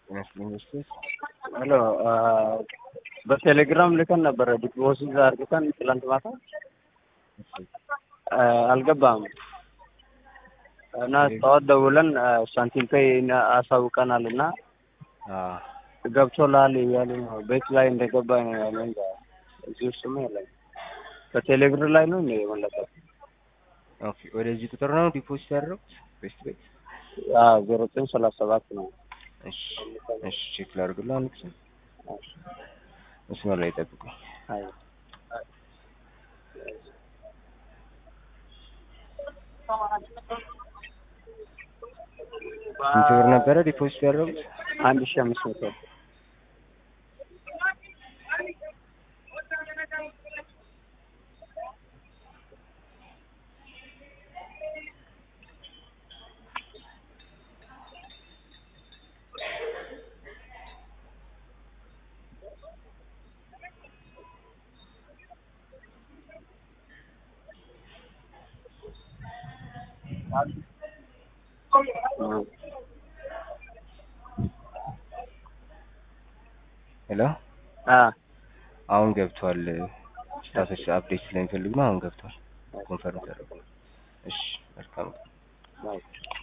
ይመስለኝ ስ ሄሎ በቴሌግራም ልከን ነበረ ዲፖዚት አድርገን ትላንት ማታ አልገባም እና ጠዋት ደውለን ሳንቲም ፔይ አሳውቀናል እና ገብቶልሃል እያሉ ነው። ቤት ላይ እንደገባ ነው ያለኝ። እዚህ ውስጥ የለም። በቴሌብር ላይ ነው እንደ የመለሰው። ኦኬ ወደዚህ ቁጥር ነው ዲፖዚት ያደረጉት ቤስት ቤት ዜሮ ዘጠኝ ሰላሳ ሰባት ነው። እሺ እሺ ቼክ ላድርግልህ አንድ ጊዜ መስመር ላይ ጠብቁኝ። አይ ስንት ብር ነበረ ዲፖዚት ያደረጉት? አንድ ሺህ አምስት መቶ ሄሎ አሁን ገብቷል። ስታተስ አፕዴት ስለሚፈልግ ነው። አሁን ገብቷል። ኮንፈርም ተደርጓል። እሺ መልካም አይ